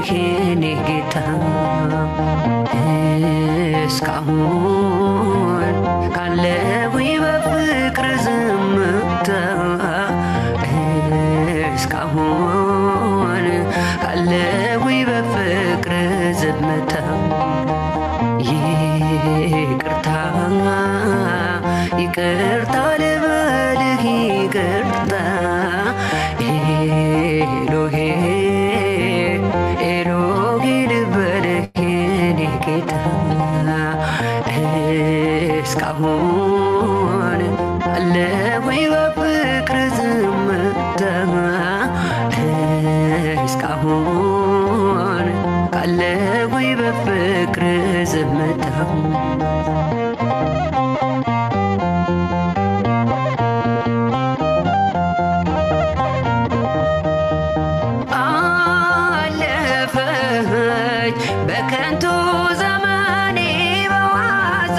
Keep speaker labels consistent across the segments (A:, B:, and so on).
A: ልበልህ የኔ ጌታ እስካሁን ካለሁኝ በፍቅር ዝምታ እስካሁን ካለሁኝ በፍቅር ዝምታ ይቅርታ ይቅርታ ልበልህ ይቅርታ ኤሎሄ ኤሎሄ ልበልህ የኔ ጌታ እስካሁን አለሁኝ በፍቅር ዝምታ እስካሁን ካለሁኝ በፍቅር ዝምታ አለፈች በከንቱ ዘመኔ በዋዛ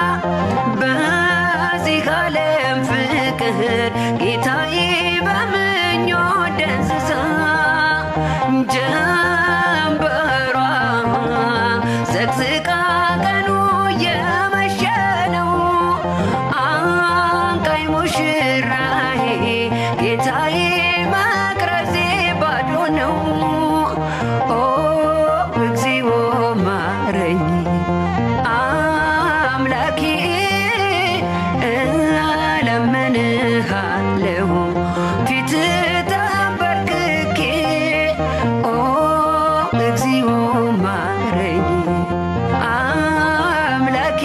A: በዚህ ዓለም ፍቅር ጌታዬ በምኞት ደንዝዛ ጀንበሯ ዘቅዝቃ ቀኑ እየመሸ ነው አንቃኝ ሙሽራዬ ጌታዬ መቅረዜ ባዶ ነው ኦ እግዚኦ ማረኝ አምላኬ እለምንሃለሁ ፊት ተንበርክኬ ኦ እግዚኦ ማረኝ አምላኬ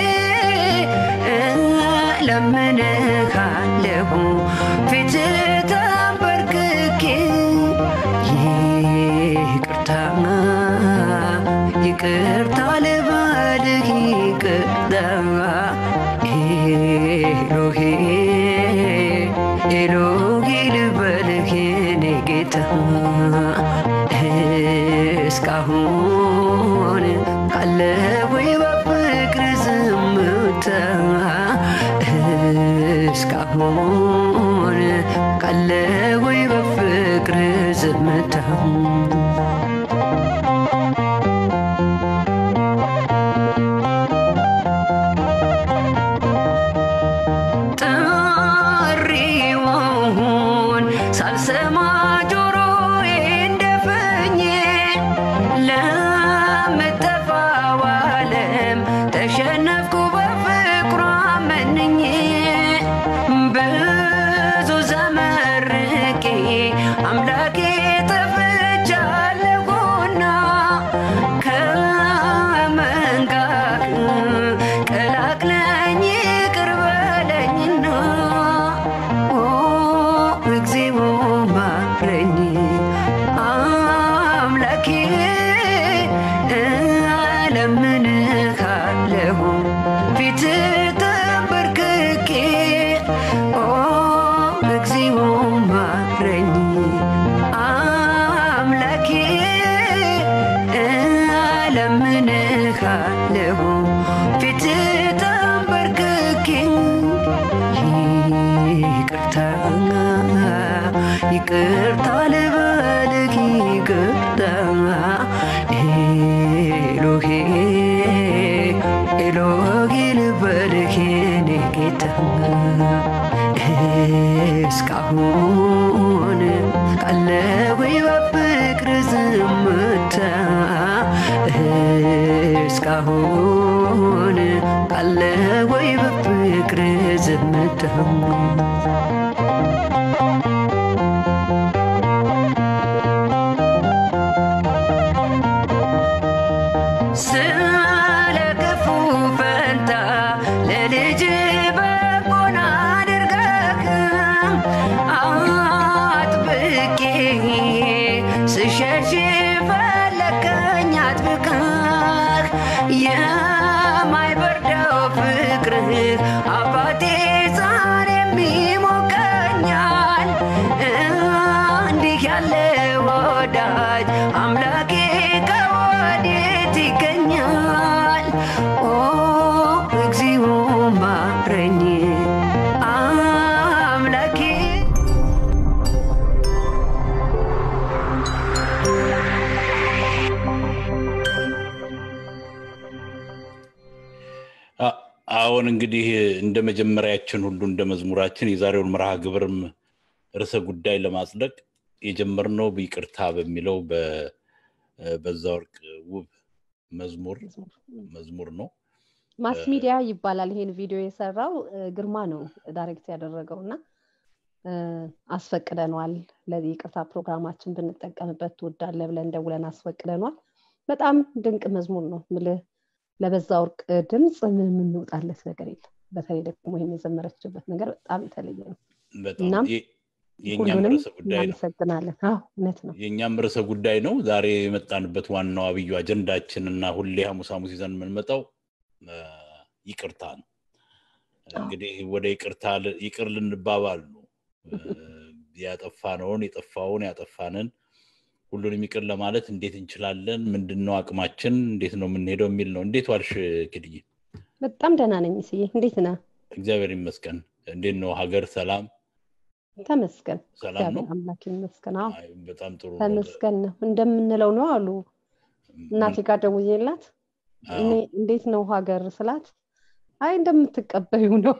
A: እለምንሃለሁ ፊት ተንበርክኬ ይቅርታ ይቅርታ ልበልህ ይቅርታ ኤሎሄ ኤሎሄ ልበልህ የኔ ጌታ እስካሁን ካለሁኝ በፍቅር ዝምታ እስካሁን ካለሁኝ በፍቅር ዝምታ ጥሪውን ሳልሰማ ጆሮዬ እንደፈኘ ለምጠፋው ዓለም ተሸነፍኩ በፍቅሯ መንኜ ብዙ ዘመርቄ አምላኬ ጠፍቻለሁና ከመንጋህ ቀላቅለኝ ይቅር በለኝና ኦ እግዚኦ ማረኝ አምላኬ እለምንሃለሁ ፊት ተንበርክኬ ኦ እግዚኦ ማረኝ አምላኬ እለምንሃለሁ ፊት ተንበርክኬ ይቅርታ ይቅርታ ልበልህ ይቅርታ ኤሎሄ ኤሎሄ ልበልህ የኔ ጌታ እስካሁን ካለሁኝ በፍቅር ዝምታ እስካሁን ካለሁኝ በፍቅር ዝምታ ስለ ክፉ ፈንታ ለልጅ በጎን አድርገህ አጥብቄ ስሸሽ ፈለከኝ አጥብቀህ የማይበርደው ፍቅርህ አባቴ ዛሬም
B: አሁን እንግዲህ እንደ መጀመሪያችን ሁሉ እንደ መዝሙራችን የዛሬውን መርሃ ግብርም ርዕሰ ጉዳይ ለማጽደቅ የጀመርነው ይቅርታ በሚለው በዛ ወርቅ ውብ መዝሙር መዝሙር ነው።
C: ማስ ሚዲያ ይባላል። ይሄን ቪዲዮ የሰራው ግርማ ነው ዳይሬክት ያደረገው እና አስፈቅደነዋል። ለዚህ ይቅርታ ፕሮግራማችን ብንጠቀምበት ትወዳለ ብለን ደውለን አስፈቅደነዋል። በጣም ድንቅ መዝሙር ነው ምልህ ለበዛ ወርቅ ድምፅ ምን የምንወጣለት ነገር የለም። በተለይ ደግሞ ይህን የዘመረችበት ነገር በጣም የተለየ ነው። እናም
B: የእኛም ርዕሰ ጉዳይ ነው።
C: እናመሰግናለን። አዎ እውነት ነው።
B: የእኛም ርዕሰ ጉዳይ ነው። ዛሬ የመጣንበት ዋናው አብዩ አጀንዳችን እና ሁሌ ሐሙስ ሐሙስ ይዘን የምንመጣው ይቅርታ ነው። እንግዲህ ወደ ይቅርታ ይቅር ልንባባል ነው። ያጠፋነውን የጠፋውን ያጠፋንን ሁሉንም ይቅር ለማለት እንዴት እንችላለን? ምንድን ነው አቅማችን? እንዴት ነው የምንሄደው የሚል ነው። እንዴት ዋልሽ ክድዬ?
C: በጣም ደህና ነኝ። ስዬ እንዴት ነህ?
B: እግዚአብሔር ይመስገን። እንዴት ነው ሀገር? ሰላም
C: ተመስገን።
B: ሰላም ነው።
C: አምላክ ይመስገን። አዎ
B: አይ፣ በጣም ጥሩ ነው።
C: ተመስገን ነው እንደምንለው ነው አሉ እናቴ ጋር ደውዬላት
B: አዎ።
C: እኔ እንዴት ነው ሀገር ስላት አይ እንደምትቀበዩ ነው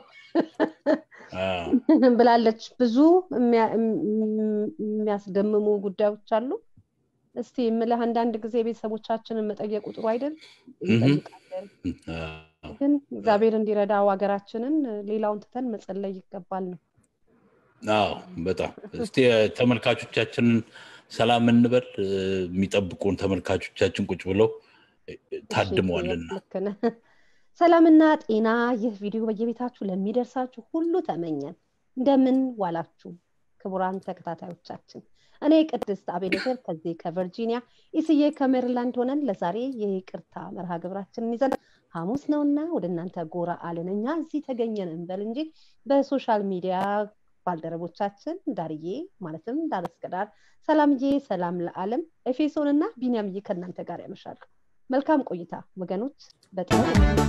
B: አዎ፣
C: ብላለች። ብዙ የሚያ- እም- የሚያስደምሙ ጉዳዮች አሉ። እስቲ የምልህ አንዳንድ ጊዜ ቤተሰቦቻችንን መጠየቁ ጥሩ አይደል? እንጠይቃለን።
B: አዎ።
C: ግን እግዚአብሔር እንዲረዳው ሀገራችንን ሌላውን ትተን መጸለይ ይገባል ነው።
B: አዎ በጣም እስቲ ተመልካቾቻችንን ሰላም እንበል። እ፣ የሚጠብቁን ተመልካቾቻችን ቁጭ ብለው እ፣ ታድመዋልና
C: ልክ ነህ። ሰላምና ጤና ይህ ቪዲዮ በየቤታችሁ ለሚደርሳችሁ ሁሉ ተመኘን። እንደምን ዋላችሁ ክቡራን ተከታታዮቻችን። እኔ ቅድስት አቤኔዘር ከዚህ ከቨርጂኒያ፣ ኢስዬ ከሜሪላንድ ሆነን ለዛሬ የይቅርታ መርሃ ግብራችንን ይዘን ሐሙስ ነውና ወደ እናንተ ጎራ አልን። እኛ እዚህ ተገኘን እንበል እንጂ በሶሻል ሚዲያ ባልደረቦቻችን ዳርዬ ማለትም ዳር እስከ ዳር፣ ሰላምዬ፣ ሰላም ለዓለም፣ ኤፌሶን እና ቢንያምዬ ከእናንተ ጋር ያመሻሉ። መልካም ቆይታ ወገኖች። በጣም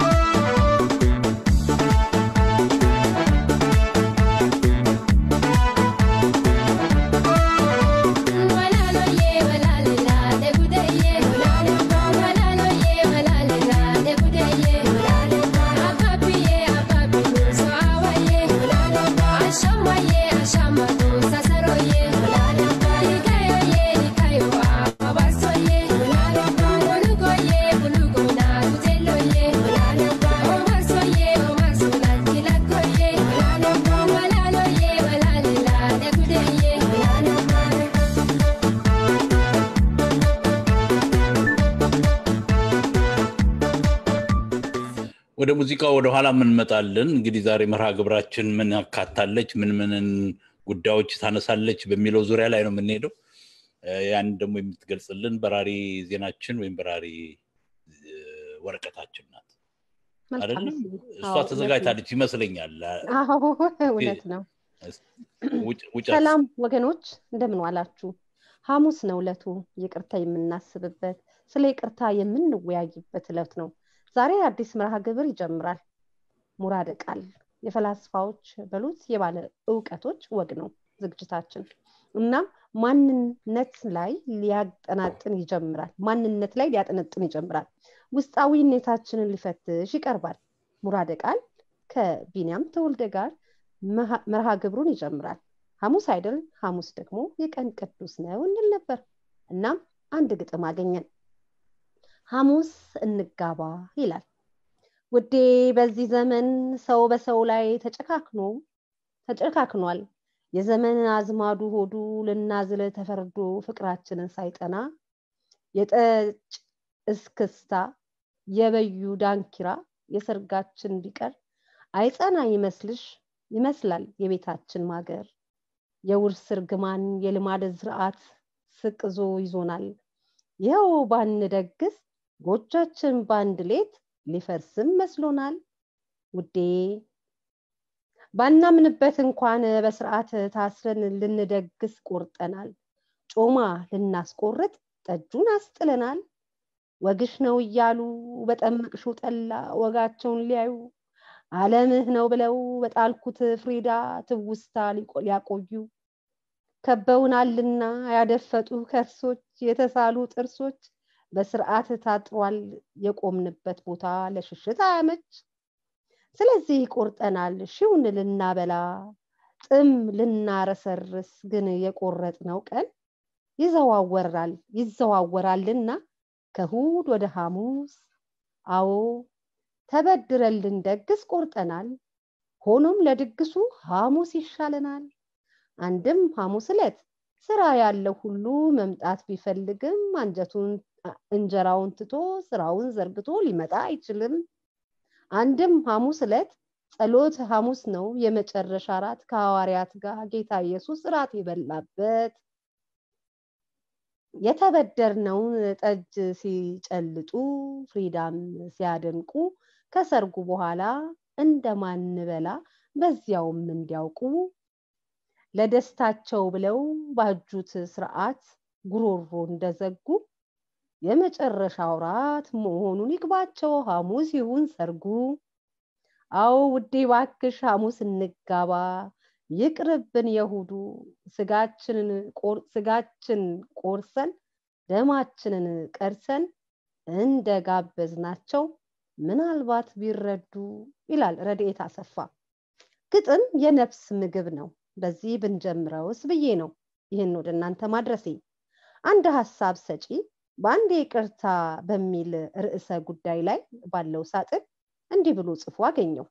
B: ወደ ሙዚቃው ወደ ኋላ እንመጣለን። እንግዲህ ዛሬ መርሃ ግብራችን ምን ያካታለች፣ ምን ምንን ጉዳዮች ታነሳለች በሚለው ዙሪያ ላይ ነው የምንሄደው። እ፣ ያን ደግሞ የምትገልጽልን በራሪ ዜናችን ወይም በራሪ እ፣ ወረቀታችን ናት
C: መልካም
B: አይደለም?
C: እስዬ።
B: እሷ
C: አዎ፣ እውነት ነው።
B: ተዘጋጅታለች ይመስለኛል።
C: አዎ እውነት ነው።
B: ውጭ- ውጭ
C: ሰላም ወገኖች እንደምን ዋላችሁ? ሐሙስ ነው ዕለቱ ይቅርታ የምናስብበት ስለ ይቅርታ የምንወያይበት ዕለት ነው። ዛሬ አዲስ መርሃ ግብር ይጀምራል። ሙራደ ቃል የፈላስፋዎች በሉት የባለ እውቀቶች ወግ ነው ዝግጅታችን። እናም ማንነት ላይ ሊያጠናጥን ይጀምራል። ማንነት ላይ ሊያጠነጥን ይጀምራል። ውስጣዊነታችንን ሊፈትሽ ይቀርባል። ሙራደ ቃል ከቢንያም ተወልደ ጋር መሃ- መርሃ ግብሩን ይጀምራል። ሐሙስ አይደል? ሐሙስ ደግሞ የቀን ቅዱስ ነው እንል ነበር። እናም አንድ ግጥም አገኘን። ሐሙስ እንጋባ ይላል። ውዴ በዚህ ዘመን ሰው በሰው ላይ ተጨካክኖ ተጨካክኗል። የዘመን አዝማዱ ሆዱ ልናዝል ተፈርዶ ፍቅራችንን ሳይጠና የጠጭ እስክስታ የበዩ ዳንኪራ የሰርጋችን ቢቀር አይጸና ይመስልሽ ይመስላል የቤታችን ማገር የውርስ እርግማን የልማድ ዝርዓት ስቅዞ ይዞናል። ይኸው ባንደግስ ጎጆቻችን በአንድ ሌት ሊፈርስም መስሎናል። ውዴ ባናምንበት እንኳን በስርዓት ታስረን ልንደግስ ቆርጠናል። ጮማ ልናስቆርጥ ጠጁን አስጥለናል። ወግሽ ነው እያሉ በጠመቅሽው ጠላ ወጋቸውን ሊያዩ ዓለምህ ነው ብለው በጣልኩት ፍሪዳ ትውስታ ሊቆ- ሊያቆዩ ከበውናልና ያደፈጡ ከርሶች የተሳሉ ጥርሶች በስርዓት ታጥሯል የቆምንበት ቦታ ለሽሽት አያመች። ስለዚህ ቆርጠናል ሺውን ልናበላ ጥም ልናረሰርስ ግን የቆረጥነው ቀን ይዘዋወራል ይዘዋወራልና ከእሑድ ወደ ሐሙስ አዎ ተበድረን ልንደግስ ቆርጠናል ሆኖም ለድግሱ ሐሙስ ይሻለናል አንድም ሐሙስ ዕለት ስራ ያለው ሁሉ መምጣት ቢፈልግም አንጀቱን እንጀራውን ትቶ ስራውን ዘርግቶ ሊመጣ አይችልም አንድም ሐሙስ ዕለት ጸሎት ሐሙስ ነው የመጨረሻ ራት ከሐዋርያት ጋር ጌታ ኢየሱስ ራት የበላበት የተበደርነውን ጠጅ ሲጨልጡ ፍሪዳም ሲያደንቁ ከሰርጉ በኋላ እንደማንበላ በዚያውም እንዲያውቁ ለደስታቸው ብለው ባጁት ስርዓት ጉሮሮ እንደዘጉ የመጨረሻው ራት መሆኑን ይግባቸው ሐሙስ ይሁን ሰርጉ አዎ ውዴ ባክሽ ሐሙስ እንጋባ ይቅርብን የሁዱ ስጋችንን ስጋችን ቆርሰን ደማችንን ቀርሰን እንደ ጋበዝናቸው ምናልባት ቢረዱ ይላል ረድኤት አሰፋ ግጥም የነፍስ ምግብ ነው በዚህ ብንጀምረውስ ብዬ ነው ይህን ወደ እናንተ ማድረሴ አንድ ሀሳብ ሰጪ በአንድ ይቅርታ በሚል ርዕሰ ጉዳይ ላይ ባለው ሳጥን እንዲህ ብሎ ጽፎ አገኘው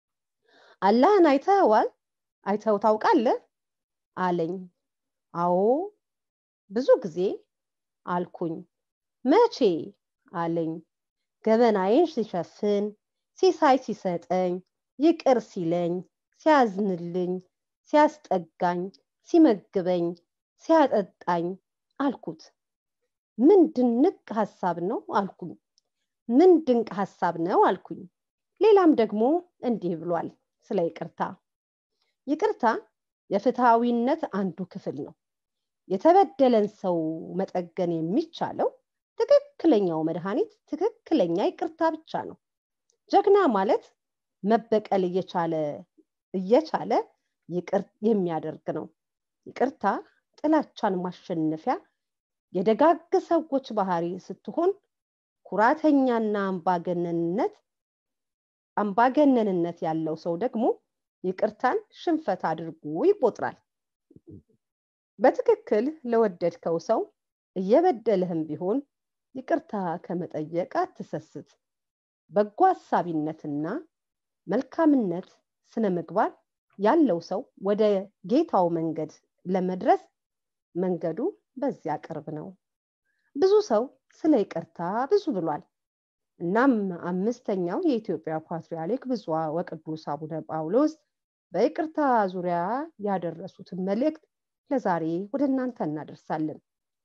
C: አላህን አይተኸዋል አይተው ታውቃለህ አለኝ አዎ ብዙ ጊዜ አልኩኝ መቼ አለኝ ገበናዬን ሲሸፍን ሲሳይ ሲሰጠኝ ይቅር ሲለኝ ሲያዝንልኝ ሲያስጠጋኝ ሲመግበኝ ሲያጠጣኝ አልኩት ምን ድንቅ ሀሳብ ነው አልኩኝ ምን ድንቅ ሀሳብ ነው አልኩኝ ሌላም ደግሞ እንዲህ ብሏል ስለ ይቅርታ ይቅርታ የፍትሐዊነት አንዱ ክፍል ነው የተበደለን ሰው መጠገን የሚቻለው ትክክለኛው መድኃኒት ትክክለኛ ይቅርታ ብቻ ነው ጀግና ማለት መበቀል እየቻለ እየቻለ ይቅር የሚያደርግ ነው ይቅርታ ጥላቻን ማሸነፊያ የደጋግ ሰዎች ባህሪ ስትሆን ኩራተኛና አምባገነንነት አምባገነንነት ያለው ሰው ደግሞ ይቅርታን ሽንፈት አድርጎ ይቆጥራል በትክክል ለወደድከው ሰው እየበደልህም ቢሆን ይቅርታ ከመጠየቅ አትሰስት በጎ ሀሳቢነትና መልካምነት ስነ ምግባር ያለው ሰው ወደ ጌታው መንገድ ለመድረስ መንገዱ በዚያ ቅርብ ነው ብዙ ሰው ስለ ይቅርታ ብዙ ብሏል እናም አምስተኛው የኢትዮጵያ ፓትርያርክ ብፁዕ ወቅዱስ አቡነ ጳውሎስ በይቅርታ ዙሪያ ያደረሱትን መልእክት ለዛሬ ወደ እናንተ እናደርሳለን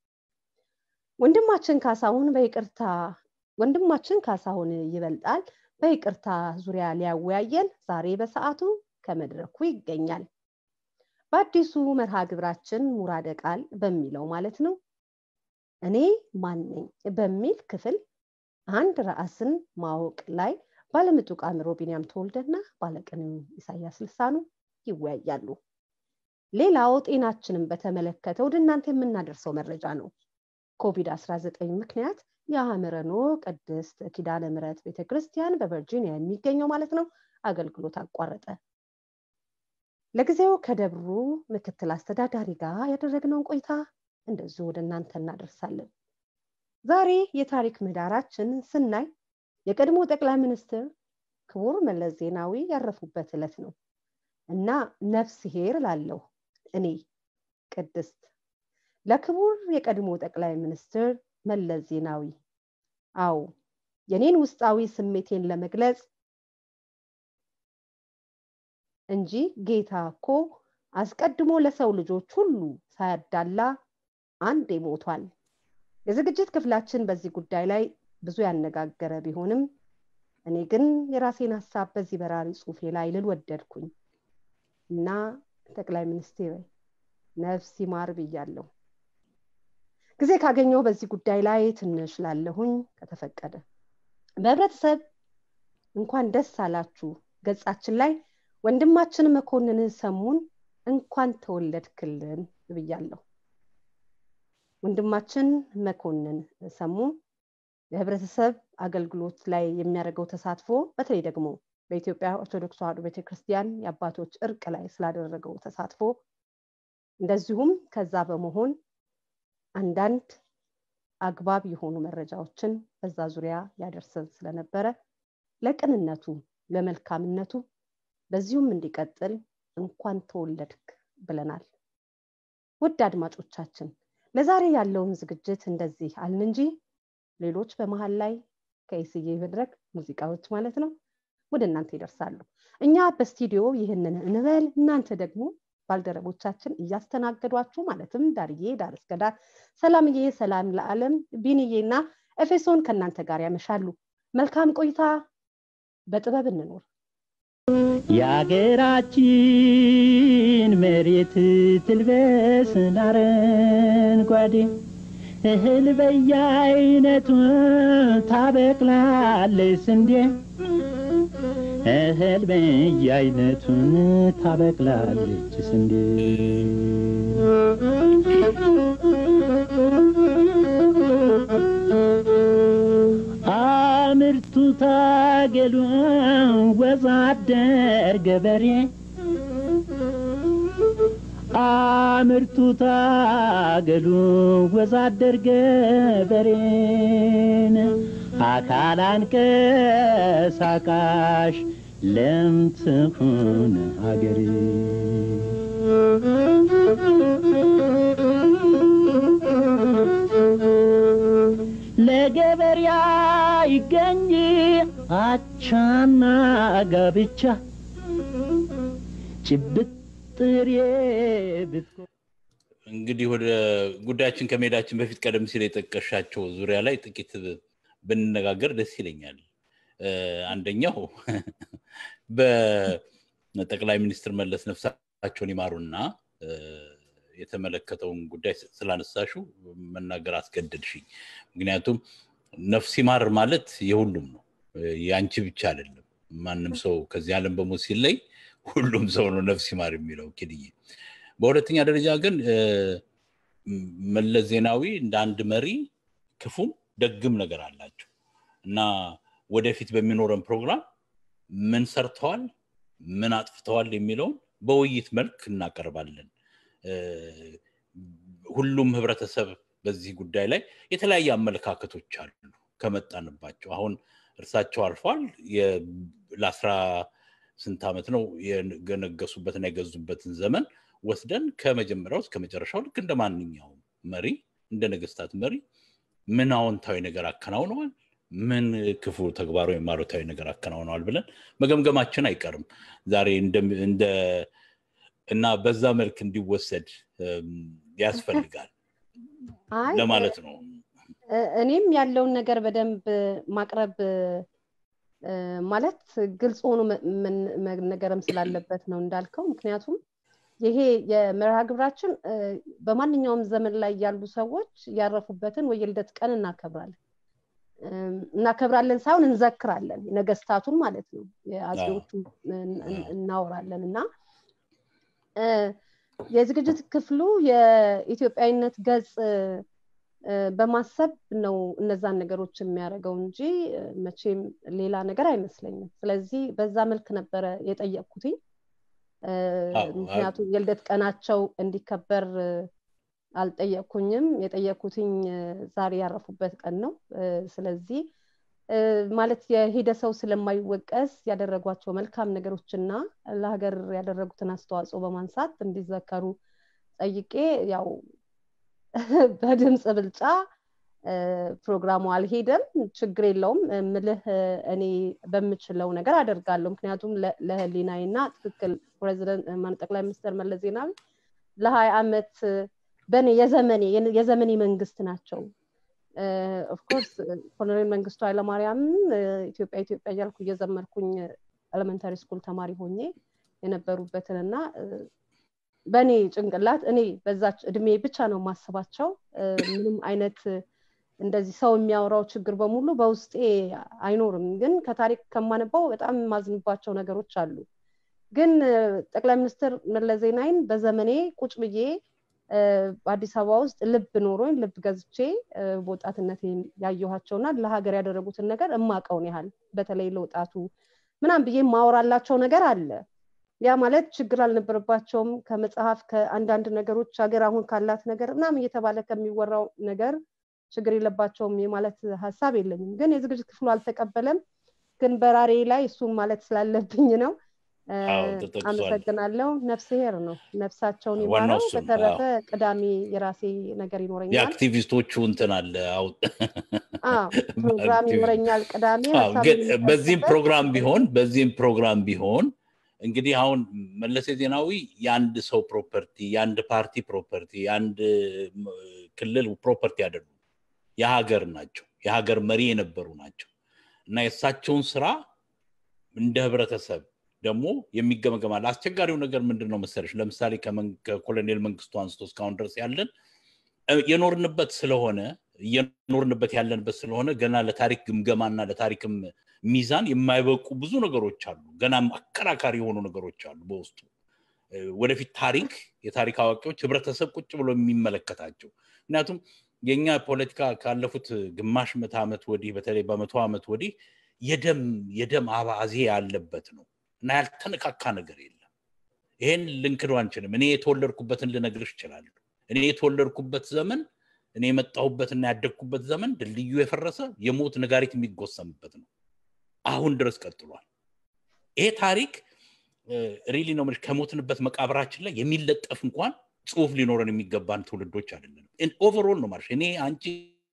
C: ወንድማችን ካሳሁን በይቅርታ ወንድማችን ካሳሁን ይበልጣል በይቅርታ ዙሪያ ሊያወያየን ዛሬ በሰዓቱ ከመድረኩ ይገኛል በአዲሱ መርሃ ግብራችን ሙራደ ቃል በሚለው ማለት ነው እኔ ማን ነኝ በሚል ክፍል አንድ ራስን ማወቅ ላይ ባለምጡቅ አእምሮ ቢንያም ተወልደና ባለቅኔው ኢሳያስ ልሳኑ ይወያያሉ ሌላው ጤናችንን በተመለከተ ወደ እናንተ የምናደርሰው መረጃ ነው ኮቪድ-19 ምክንያት የአእምረኖ ቅድስት ኪዳነ ምረት ቤተክርስቲያን በቨርጂኒያ የሚገኘው ማለት ነው አገልግሎት አቋረጠ ለጊዜው ከደብሩ ምክትል አስተዳዳሪ ጋር ያደረግነውን ቆይታ እንደዚሁ ወደ እናንተ እናደርሳለን ዛሬ የታሪክ ምህዳራችን ስናይ የቀድሞ ጠቅላይ ሚኒስትር ክቡር መለስ ዜናዊ ያረፉበት ዕለት ነው እና ነፍስ ሄር ላለሁ እኔ ቅድስት ለክቡር የቀድሞ ጠቅላይ ሚኒስትር መለስ ዜናዊ አው የኔን ውስጣዊ ስሜቴን ለመግለጽ እንጂ ጌታ እኮ አስቀድሞ ለሰው ልጆች ሁሉ ሳያዳላ አንዴ ሞቷል የዝግጅት ክፍላችን በዚህ ጉዳይ ላይ ብዙ ያነጋገረ ቢሆንም እኔ ግን የራሴን ሀሳብ በዚህ በራሪ ጽሁፌ ላይ ልል ወደድኩኝ እና ጠቅላይ ሚኒስትር ነፍስ ይማር ብያለሁ ጊዜ ካገኘው በዚህ ጉዳይ ላይ ትንሽ ላለሁኝ ከተፈቀደ በህብረተሰብ እንኳን ደስ አላችሁ ገጻችን ላይ ወንድማችን መኮንን ሰሙን እንኳን ተወለድክልን ብያለሁ ወንድማችን መኮንን ሰሙ የህብረተሰብ አገልግሎት ላይ የሚያደርገው ተሳትፎ በተለይ ደግሞ በኢትዮጵያ ኦርቶዶክስ ተዋሕዶ ቤተክርስቲያን የአባቶች እርቅ ላይ ስላደረገው ተሳትፎ እንደዚሁም ከዛ በመሆን አንዳንድ አግባብ የሆኑ መረጃዎችን በዛ ዙሪያ ያደርሰን ስለነበረ ለቅንነቱ ለመልካምነቱ በዚሁም እንዲቀጥል እንኳን ተወለድክ ብለናል። ውድ አድማጮቻችን ለዛሬ ያለውን ዝግጅት እንደዚህ አልን እንጂ ሌሎች በመሀል ላይ ከኢስዬ መድረክ ሙዚቃዎች ማለት ነው ወደ እናንተ ይደርሳሉ። እኛ በስቱዲዮ ይህንን እንበል፣ እናንተ ደግሞ ባልደረቦቻችን እያስተናገዷችሁ ማለትም ዳርዬ ዳር እስከ ዳር፣ ሰላምዬ ሰላም ለዓለም፣ ቢንዬ እና ኤፌሶን ከእናንተ ጋር ያመሻሉ። መልካም ቆይታ። በጥበብ እንኖር።
D: የአገራችን መሬት ትልበስ አረንጓዴ እህል በየአይነቱ ታበቅላለች ስንዴ እህል በየአይነቱን ታበቅላለች ስንዴ አምርቱ ታገሉ ወዛደር ገበሬ አምርቱ ታገሉ ወዛደር ገበሬን አካል አንቀሳቃሽ ለምትሆን ሀገሬ ለገበሬ ይገኝ አቻና ጋብቻ ጭብጥ ጥሬ ብትኮ
B: እንግዲህ ወደ ጉዳያችን ከመሄዳችን በፊት ቀደም ሲል የጠቀሻቸው ዙሪያ ላይ ጥቂት ብንነጋገር ደስ ይለኛል። አንደኛው በጠቅላይ ሚኒስትር መለስ ነፍሳቸውን ይማሩና የተመለከተውን ጉዳይ ስላነሳሹ መናገር አስገደድሽኝ። ምክንያቱም ነፍስ ይማር ማለት የሁሉም ነው፣ የአንቺ ብቻ አይደለም። ማንም ሰው ከዚህ ዓለም በሞት ሲለይ ሁሉም ሰው ነው ነፍስ ይማር የሚለው ኪድዬ። በሁለተኛ ደረጃ ግን መለስ ዜናዊ እንደ አንድ መሪ ክፉም ደግም ነገር አላቸው እና ወደፊት በሚኖረን ፕሮግራም ምን ሰርተዋል፣ ምን አጥፍተዋል የሚለውን በውይይት መልክ እናቀርባለን። ሁሉም ህብረተሰብ በዚህ ጉዳይ ላይ የተለያየ አመለካከቶች አሉ ከመጣንባቸው። አሁን እርሳቸው አልፏል። ለአስራ ስንት ዓመት ነው የነገሱበትና የገዙበትን ዘመን ወስደን ከመጀመሪያው እስከ መጨረሻው ልክ እንደ ማንኛውም መሪ እንደ ነገስታት መሪ ምን አዎንታዊ ነገር አከናውነዋል፣ ምን ክፉ ተግባር ወይም አሉታዊ ነገር አከናውነዋል ብለን መገምገማችን አይቀርም ዛሬ እንደ እና በዛ መልክ እንዲወሰድ ያስፈልጋል ለማለት ነው።
C: እኔም ያለውን ነገር በደንብ ማቅረብ ማለት ግልጽ ሆኖ መነገርም ስላለበት ነው እንዳልከው። ምክንያቱም ይሄ የመርሃ ግብራችን በማንኛውም ዘመን ላይ ያሉ ሰዎች ያረፉበትን ወይ የልደት ቀን እናከብራለን እናከብራለን ሳይሆን እንዘክራለን፣ ነገስታቱን ማለት ነው። የአጼዎቹን እናወራለን እና የዝግጅት ክፍሉ የኢትዮጵያዊነት ገጽ በማሰብ ነው እነዛን ነገሮች የሚያደርገው እንጂ መቼም ሌላ ነገር አይመስለኝም። ስለዚህ በዛ መልክ ነበረ የጠየቅኩትኝ። ምክንያቱም የልደት ቀናቸው እንዲከበር አልጠየቅኩኝም። የጠየቅኩትኝ ዛሬ ያረፉበት ቀን ነው። ስለዚህ ማለት የሄደ ሰው ስለማይወቀስ ያደረጓቸው መልካም ነገሮችና ለሀገር ያደረጉትን አስተዋጽኦ በማንሳት እንዲዘከሩ ጠይቄ ያው በድምፅ ብልጫ ፕሮግራሙ አልሄደም። ችግር የለውም ምልህ እኔ በምችለው ነገር አደርጋለሁ። ምክንያቱም ለህሊናዬ እና ትክክል ፕሬዚደንት ጠቅላይ ሚኒስትር መለስ ዜናዊ ለሀያ ዓመት በእኔ የዘመኔ የዘመኔ መንግስት ናቸው። ኦፍኮርስ ኮሎኔል መንግስቱ ኃይለማርያምን ኢትዮጵያ ኢትዮጵያ እያልኩ እየዘመርኩኝ ኤሌመንታሪ ስኩል ተማሪ ሆኜ የነበሩበትን እና በእኔ ጭንቅላት እኔ በዛች እድሜ ብቻ ነው የማስባቸው። ምንም አይነት እንደዚህ ሰው የሚያወራው ችግር በሙሉ በውስጤ አይኖርም። ግን ከታሪክ ከማነባው በጣም የማዝንባቸው ነገሮች አሉ። ግን ጠቅላይ ሚኒስትር መለስ ዜናዊን በዘመኔ ቁጭ ብዬ በአዲስ አበባ ውስጥ ልብ ኖሮኝ ልብ ገዝቼ በወጣትነት ያየኋቸውና ለሀገር ያደረጉትን ነገር እማቀውን ያህል በተለይ ለወጣቱ ምናም ብዬ ማወራላቸው ነገር አለ ያ ማለት ችግር አልነበረባቸውም ከመጽሐፍ ከአንዳንድ ነገሮች ሀገር አሁን ካላት ነገር ምናምን እየተባለ ከሚወራው ነገር ችግር የለባቸውም የማለት ሀሳብ የለኝም ግን የዝግጅት ክፍሉ አልተቀበለም ግን በራሬ ላይ እሱን ማለት ስላለብኝ ነው
B: አዎ፣ ተጠቅሷል።
C: አመሰግናለሁ ነፍስ ሄር ነው ነፍሳቸውን
B: ዋናው
C: ይማረው
B: እሱ ነው።
C: በተረፈ ቅዳሜ የራሴ ነገር ይኖረኛል
B: የአክቲቪስቶቹ እንትን አለ አው
C: አዎ፣ ፕሮግራም
B: አክቲቪ-
C: ይኖረኛል ቅዳሜ
B: አዎ፣
C: ሀሳብ
B: ግን በዚህም
C: የምንሰጥበት
B: ፕሮግራም ቢሆን በዚህም ፕሮግራም ቢሆን እንግዲህ አሁን መለስ ዜናዊ የአንድ ሰው ፕሮፐርቲ የአንድ ፓርቲ ፕሮፐርቲ የአንድ ም፣ ክልል ፕሮፐርቲ አይደሉም የሀገር ናቸው የሀገር መሪ የነበሩ ናቸው እና የእሳቸውን ስራ እንደ ህብረተሰብ ደግሞ የሚገመገማል አስቸጋሪው ነገር ምንድን ነው መሰለሽ ለምሳሌ ከመን- ከኮሎኔል መንግስቱ አንስቶ እስካሁን ድረስ ያለን እ፣ የኖርንበት ስለሆነ እየኖርንበት ያለንበት ስለሆነ ገና ለታሪክ ግምገማና ለታሪክም ሚዛን የማይበቁ ብዙ ነገሮች አሉ ገናም አከራካሪ የሆኑ ነገሮች አሉ በውስጡ እ፣ ወደፊት ታሪክ የታሪክ አዋቂዎች ህብረተሰብ ቁጭ ብሎ የሚመለከታቸው ምክንያቱም የኛ ፖለቲካ ካለፉት ግማሽ ምዕተ ዓመት ወዲህ በተለይ በመቶ ዓመት ወዲህ የደም የደም አባዜ ያለበት ነው እና ያልተነካካ ነገር የለም ይሄን ልንክዶ አንችልም እኔ የተወለድኩበትን ልነግርሽ እችላለሁ እኔ የተወለድኩበት ዘመን እኔ የመጣሁበትና ያደግኩበት ዘመን ድልድዩ የፈረሰ የሞት ነጋሪት የሚጎሰምበት ነው አሁን ድረስ ቀጥሏል ይሄ ታሪክ ሪሊ ነው የምልሽ ከሞትንበት መቃብራችን ላይ የሚለጠፍ እንኳን ጽሁፍ ሊኖረን የሚገባን ትውልዶች አይደለንም ኦቨርኦል ነው ማለሽ እኔ አንቺ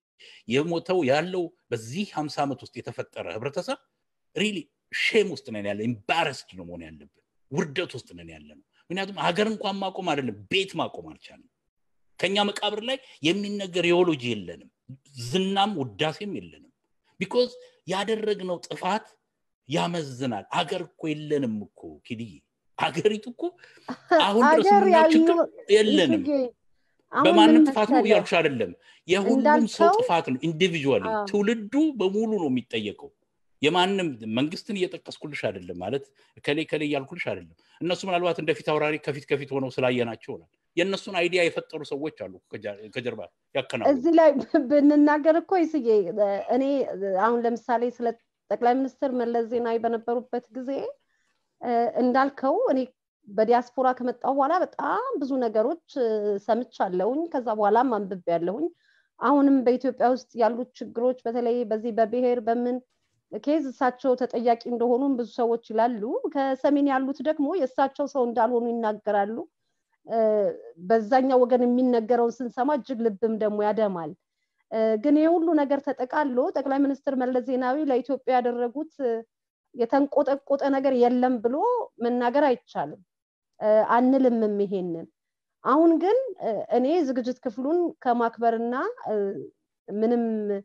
B: የሞተው ያለው በዚህ ሀምሳ ዓመት ውስጥ የተፈጠረ ህብረተሰብ ሪሊ ሼም ውስጥ ነን ያለ ኤምባረስድ ነው መሆን ያለብን ውርደት ውስጥ ነን ያለ ነው ምክንያቱም ሀገር እንኳን ማቆም አይደለም ቤት ማቆም አልቻለም ከኛ መቃብር ላይ የሚነገር የኦሎጂ የለንም ዝናም ውዳሴም የለንም ቢኮዝ ያደረግነው ጥፋት ያመዝናል አገር እኮ የለንም እኮ ኪድዬ አገሪቱ እኮ አሁን ድረስ
C: አገር
B: የምናየው ችግር
C: ያሉ
B: የለንም
C: ይስጌ፣ አሁን
B: በማንም
C: ምን
B: ጥፋት ነው
C: መሰለህ?
B: እያልኩሽ አይደለም የሁሉም ሰው
C: እንዳልከው-
B: ጥፋት ነው ኢንዲቪዥዋሊ
C: አዎ።
B: ትውልዱ በሙሉ ነው የሚጠየቀው የማንም መንግስትን እየጠቀስኩልሽ አይደለም ማለት ከሌ ከሌ እያልኩልሽ አይደለም እነሱ ምናልባት እንደ ፊት አውራሪ ከፊት ከፊት ሆነው ስላየናቸው ይሆናል የእነሱን አይዲያ የፈጠሩ ሰዎች አሉ ከጀ- ከጀርባ ያከናወኑ
C: እዚህ ላይ ብንናገር እኮ ይስዬ እኔ አሁን ለምሳሌ ስለ ጠቅላይ ሚኒስትር መለስ ዜናዊ በነበሩበት ጊዜ እ፣ እንዳልከው እኔ በዲያስፖራ ከመጣሁ በኋላ በጣም ብዙ ነገሮች እ፣ ሰምቻለሁኝ ከዛ በኋላም አንብቤ ያለሁኝ አሁንም በኢትዮጵያ ውስጥ ያሉት ችግሮች በተለይ በዚህ በብሔር በምን ኬዝ እሳቸው ተጠያቂ እንደሆኑም ብዙ ሰዎች ይላሉ ከሰሜን ያሉት ደግሞ የእሳቸው ሰው እንዳልሆኑ ይናገራሉ እ፣ በዛኛው ወገን የሚነገረውን ስንሰማ እጅግ ልብም ደግሞ ያደማል እ፣ ግን ይህ ሁሉ ነገር ተጠቃሎ ጠቅላይ ሚኒስትር መለስ ዜናዊ ለኢትዮጵያ ያደረጉት እ፣ የተንቆጠቆጠ ነገር የለም ብሎ መናገር አይቻልም እ፣ አንልምም ይሄንን አሁን ግን እ፣ እኔ ዝግጅት ክፍሉን ከማክበርና እ፣ ምንም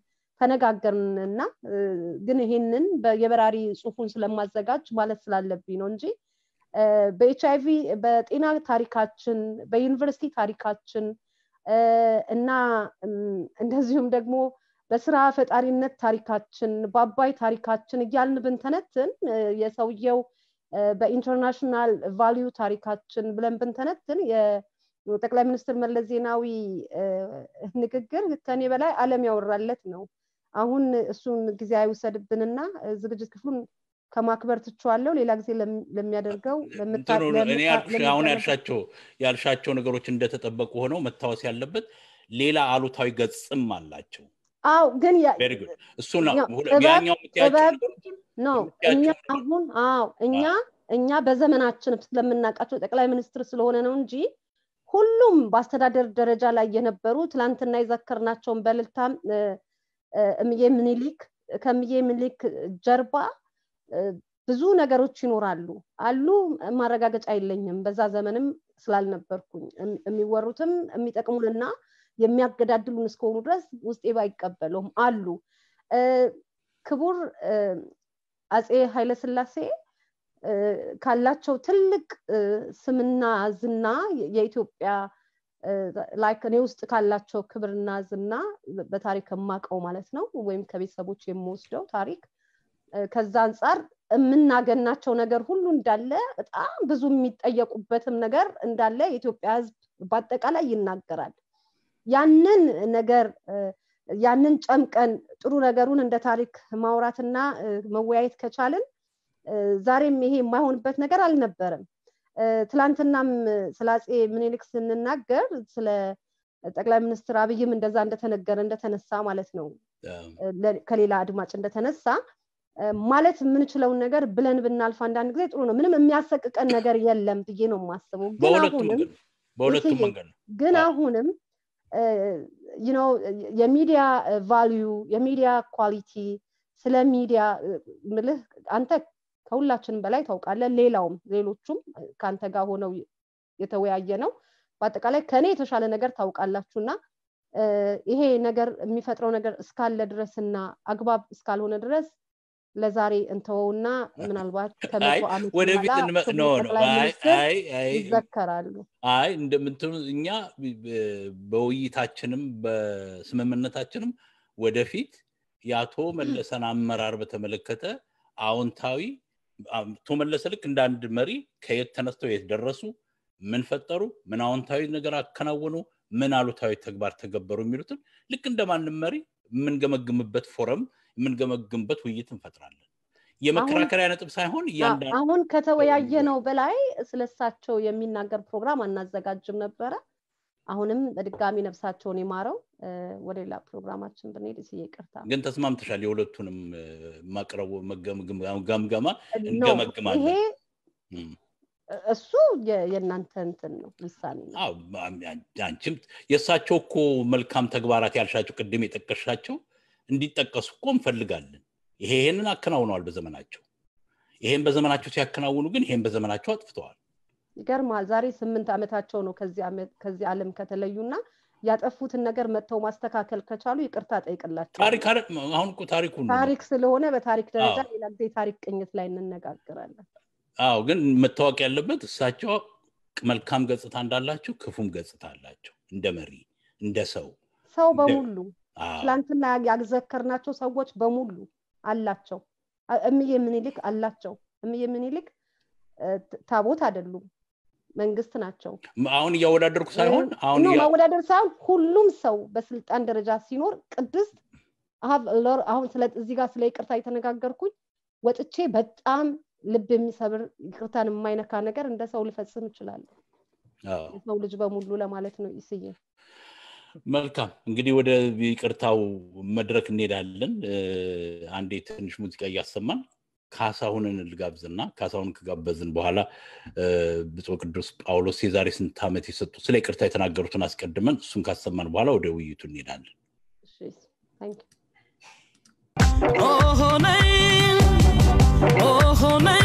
C: ተነጋገርንና እ፣ ግን ይሄንን በ- የበራሪ ጽሁፉን ስለማዘጋጅ ማለት ስላለብኝ ነው እንጂ በኤች አይቪ በጤና ታሪካችን በዩኒቨርሲቲ ታሪካችን እ፣ እና እም፣ እንደዚሁም ደግሞ በስራ ፈጣሪነት ታሪካችን በአባይ ታሪካችን እያልን ብንተነትን እ፣ የሰውየው እ፣ በኢንተርናሽናል ቫሊዩ ታሪካችን ብለን ብንተነትን የጠቅላይ ሚኒስትር መለስ ዜናዊ እ፣ ንግግር ከኔ በላይ ዓለም ያወራለት ነው። አሁን እሱን ጊዜ አይውሰድብንና እ፣ ዝግጅት ክፍሉን ከማክበር ትችዋለሁ። ሌላ ጊዜ ለም- ለሚያደርገው ለምታ-
B: እንትኑ እኔ
C: ለምታ-
B: ያልኩሽ አሁን
C: ለሚደረገው-
B: ያልሻቸው ያልሻቸው ነገሮች እንደተጠበቁ ሆነው መታወስ ያለበት ሌላ አሉታዊ ገጽም አላቸው
C: አዎ ግን ያ-
B: ቬሪ ጉድ እሱ ነው
C: ያው
B: ሁለ-
C: ጥበብ-
B: ያኛው የምትያቸው
C: ጥበብ
B: ነገሮች
C: ነው
B: የምትያቸው
C: እኛ
B: ነገሮች-
C: አሁን አዎ እኛ እኛ በዘመናችን ስለምናውቃቸው ጠቅላይ ሚኒስትር ስለሆነ ነው እንጂ ሁሉም በአስተዳደር ደረጃ ላይ የነበሩ ትላንትና የዘከርናቸውን በልልታም እ፣ እ፣ እምዬ ምኒልክ ከምዬ ምኒልክ ጀርባ እ፣ ብዙ ነገሮች ይኖራሉ አሉ ማረጋገጫ የለኝም በዛ ዘመንም ስላልነበርኩኝ እም- የሚወሩትም የሚጠቅሙንና የሚያገዳድሉን እስከሆኑ ድረስ ውስጤ ባይቀበለውም አሉ እ፣ ክቡር እ፣ አጼ ኃይለስላሴ እ፣ ካላቸው ትልቅ እ፣ ስምና ዝና የ- የኢትዮጵያ ላይክ እኔ ውስጥ ካላቸው ክብርና ዝና በታሪክ የማውቀው ማለት ነው ወይም ከቤተሰቦች የምወስደው ታሪክ እ፣ ከዛ አንጻር የምናገናቸው ነገር ሁሉ እንዳለ በጣም ብዙ የሚጠየቁበትም ነገር እንዳለ የኢትዮጵያ ሕዝብ በአጠቃላይ ይናገራል። ያንን ነገር እ፣ ያንን ጨምቀን ጥሩ ነገሩን እንደ ታሪክ ማውራትና እ፣ መወያየት ከቻልን እ፣ ዛሬም ይሄ የማይሆንበት ነገር አልነበረም። እ፣ ትላንትናም ስለ አፄ ምኒልክ ስንናገር ስለ ጠቅላይ ሚኒስትር አብይም እንደዛ እንደተነገረ እንደተነሳ ማለት ነው እ፣ ለ- ከሌላ አድማጭ እንደተነሳ እ፣ ማለት የምንችለውን ነገር ብለን ብናልፍ አንዳንድ ጊዜ ጥሩ ነው። ምንም የሚያሰቅቀን ነገር የለም ብዬ ነው የማስበው። ግን
B: በሁለቱም
C: አሁንም
B: መንገድ ነው። በሁለቱም
C: ይሄ-
B: መንገድ ነው።
C: ግን
B: አዎ።
C: አሁንም ነው የሚዲያ ቫሊዩ የሚዲያ ኳሊቲ ስለ ሚዲያ ምልህ አንተ ከሁላችንም በላይ ታውቃለህ። ሌላውም ሌሎቹም ከአንተ ጋር ሆነው የተወያየ ነው። በአጠቃላይ ከእኔ የተሻለ ነገር ታውቃላችሁ እና እ፣ ይሄ ነገር የሚፈጥረው ነገር እስካለ ድረስ እና አግባብ እስካልሆነ ድረስ ለዛሬ እንተወውና ምናልባት
B: አይ
C: ከመቶ ዓመት
B: ወደፊት
C: በኋላ
B: እንመ-
C: ክቡር
B: ኖ ኖ
C: ጠቅላይ
B: አይ
C: ሚኒስትር
B: አይ አይ
C: ይዘከራሉ።
B: አይ እንደምትሉ እኛ ብ- በውይይታችንም በስምምነታችንም ወደፊት የአቶ መለሰን አመራር በተመለከተ አዎንታዊ አቶ መለሰ ልክ እንደ አንድ መሪ ከየት ተነስተው የት ደረሱ፣ ምን ፈጠሩ፣ ምን አዎንታዊ ነገር አከናወኑ፣ ምን አሉታዊ ተግባር ተገበሩ የሚሉትን ልክ እንደ ማንም መሪ የምንገመግምበት ፎረም የምንገመግምበት ውይይት እንፈጥራለን። የመከራከሪያ ነጥብ ሳይሆን እያንዳንዱ
C: አሁን ከተወያየ ነው በላይ ስለሳቸው የሚናገር ፕሮግራም አናዘጋጅም ነበረ። አሁንም በድጋሚ ነፍሳቸውን ይማረው። እ፣ ወደ ሌላ ፕሮግራማችን ብንሄድ እስዬ ይቅርታ።
B: ግን ተስማምተሻል። የሁለቱንም እ፣ ማቅረቡ መገምገም- ገምገማ
C: ኖ፣
B: እንገመግማለን።
C: ይሄ
B: እም።
C: እሱ የ- የእናንተ እንትን ነው ውሳኔ ነው።
B: አዎ፣ አንቺም የእሳቸው እኮ መልካም ተግባራት ያልሻቸው ቅድም የጠቀሻቸው እንዲጠቀሱ እኮ እንፈልጋለን። ይሄ ይሄንን አከናውነዋል በዘመናቸው። ይሄን በዘመናቸው ሲያከናውኑ ግን ይሄን በዘመናቸው አጥፍተዋል።
C: ይገርማል። ዛሬ ስምንት ዓመታቸው ነው ከዚህ ዓመት ከዚህ ዓለም ከተለዩና ያጠፉትን ነገር መጥተው ማስተካከል ከቻሉ ይቅርታ ጠይቅላቸው።
B: ታሪክ አረ- አሁን እኮ ታሪኩ ነው።
C: ታሪክ ስለሆነ በታሪክ ደረጃ
B: አዎ።
C: ሌላ ጊዜ ታሪክ ቅኝት ላይ እንነጋገራለን።
B: አዎ፣ ግን መታወቅ ያለበት እሳቸው መልካም ገጽታ እንዳላቸው ክፉም ገጽታ አላቸው። እንደ መሪ እንደ ሰው
C: ሰው
B: እንደ-
C: በሙሉ
B: አዎ፣
C: ትላንትና ያዘከርናቸው ሰዎች በሙሉ አላቸው። አ- እምዬ ምኒልክ አላቸው። እምዬ ምኒልክ እ፣ ት- ታቦት አይደሉም፣ መንግስት ናቸው።
B: አሁን እያወዳደርኩ ሳይሆን አሁን
C: ኖ
B: እያ-
C: ማወዳደር ሳይሆን ሁሉም ሰው በስልጣን ደረጃ ሲኖር ቅድስት አሀብ ሎር- አሁን ስለ እዚህ ጋር ስለ ይቅርታ የተነጋገርኩኝ ወጥቼ በጣም ልብ የሚሰብር ይቅርታን የማይነካ ነገር እንደ ሰው ልፈጽም እችላለሁ።
B: አዎ።
C: የሰው ልጅ በሙሉ ለማለት ነው ይስዬ።
B: መልካም እንግዲህ ወደ ይቅርታው መድረክ እንሄዳለን። እ፣ አንዴ ትንሽ ሙዚቃ እያሰማን ካሳሁንን ልጋብዝና ካሳሁንን ከጋበዝን በኋላ እ፣ ብፁዕ ቅዱስ ጳውሎስ የዛሬ ስንት ዓመት የሰጡ ስለ ይቅርታ የተናገሩትን አስቀድመን እሱን ካሰማን በኋላ ወደ ውይይቱ እንሄዳለን።
C: እሺ፣ ታንክ ዩ።
E: Oh, honey. Oh, honey.